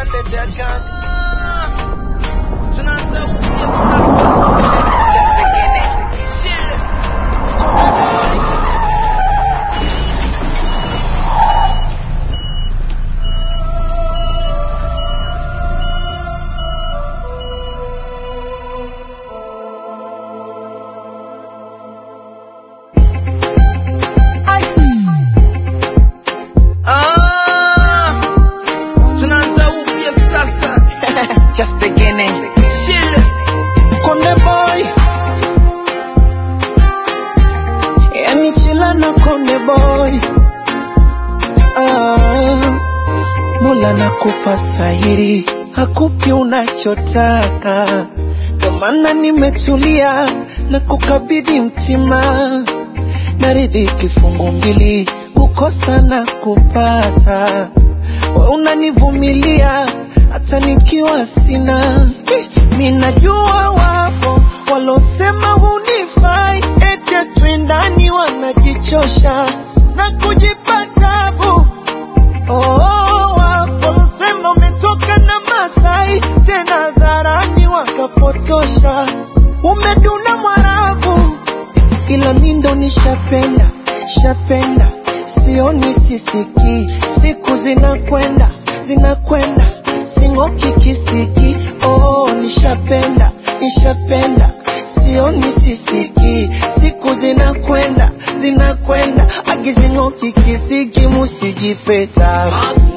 Jagan. Tunaanza upya sasa. Just beginning. Chill. Konde boy. Ah, tunaanza upya sasa. Just beginning. Chill. Konde boy. Yani chila na konde boy. Ah, Mola nakupa stahiri, hakupi unachotaka. Ndio maana nimetulia na kukabidhi mtima naridhi kifungu mbili kukosa na kupata we unanivumilia hata nikiwa sina minajua wapo walosema hunifai ete twindani wanajichosha na kujipa tabu Oh, wapo walosema umetoka na Masai tena dharani wakapotosha umeduna Mwarabu ila mi ndo nishapenda shapenda sioni sisiki siku zinakwenda zinakwenda sing'oki kisiki oh nishapenda nishapenda sioni sisiki siku zinakwenda zinakwenda agizing'oki kisiki musijipeta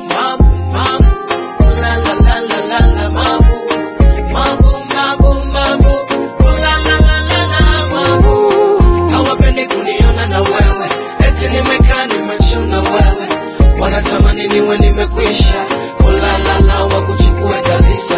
hawapendi kuniona na wewe eti nimekaa nimechuna wewe wanatamani niwe nimekwisha ulalala wa kuchukua kabisa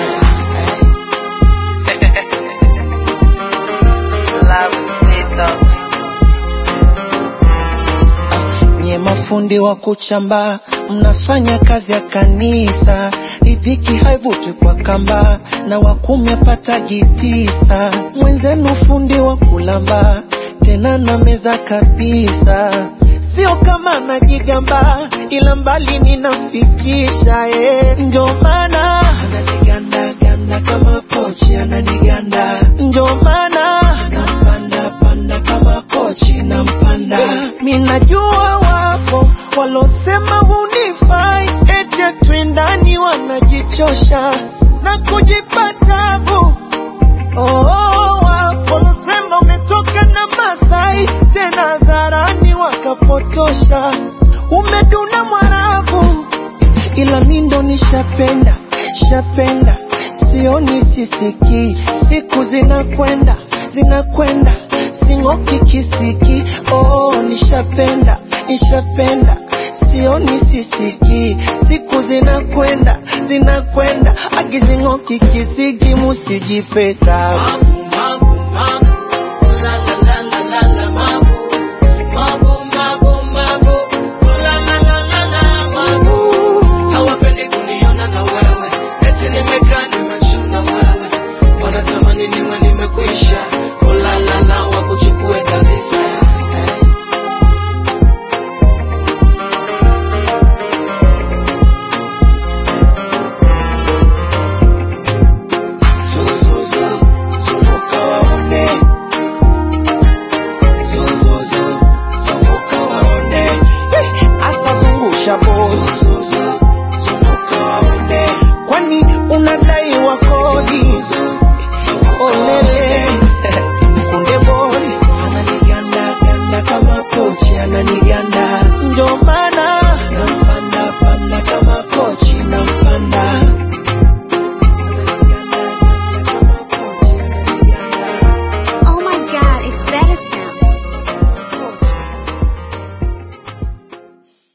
nye mafundi wa kuchamba mnafanya kazi ya kanisa ridhiki haivuti kwa kamba na wakumi apatagi tisa mwenzenu fundi wa kulamba tena na meza kabisa sio kama najigamba ila mbali ninafikisha eh. ndio maana ananigandaganda kama pochi ananiganda ndio maana nampanda panda kama kochi nampanda mi najua wapo walosema hunifai ete twindani wanajichosha na kujipa tabu Oh, wapo walosema umetoka na Masai tena dharani wakapotosha umeduna Mwarabu ila mi ndo nishapenda shapenda sioni sisiki siku zinakwenda zinakwenda sing'oki kisiki oh nishapenda nishapenda sioni sisiki siku zinakwenda zinakwenda agizing'oki kisiki musijipeta